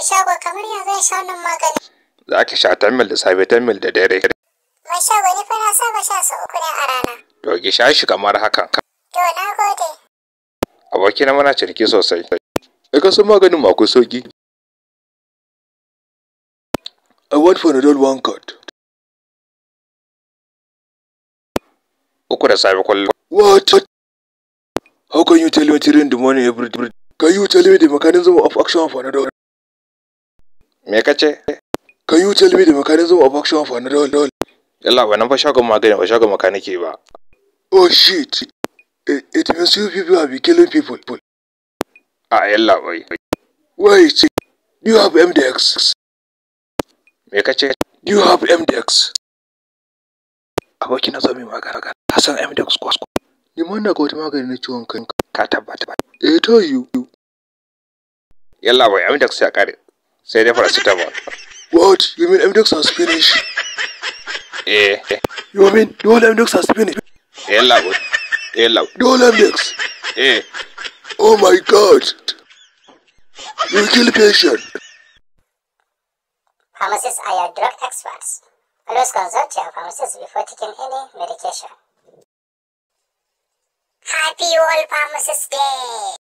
Mai shago kamar ya zai sha wannan magani. Za ki sha 10 mil da safe 10 mil da dare. Mai shago ni fa na saba sha sau uku ne a rana. To ki sha shi kamar hakan. To na gode. Abokina muna ciniki sosai. Ai ka san maganin ma akwai sauki. I want Panadol one card. Uku da safe kullum. What? How can you tell me three in the morning every day? Can you tell me the mechanism of action of Panadol? Me ka ce? Can you tell me the mechanism of action of Panadol? Yalla ba nan fa shagon magani ba shagon makaniki ba. Oh shit. It, it means you people have been killing people. A yalla bai. Wait. Do you have MDX? Me ka ce? Do you have MDX? Aboki na zo mai magana. Ka san MDX ko? Ni ma na ga wata magani na ciwon kai. Ka tabbata. Eh to you. Yalla bai MDX ya kare. Sai dai paracetamol. What? You mean MDX has finished? Eh. You mean the whole MDX has finished? Yalla bai. Yalla. The whole MDX? Eh. Oh my god. You kill patient. Pharmacists are your drug experts. Always consult your pharmacist before taking any medication. Happy World Pharmacist Day!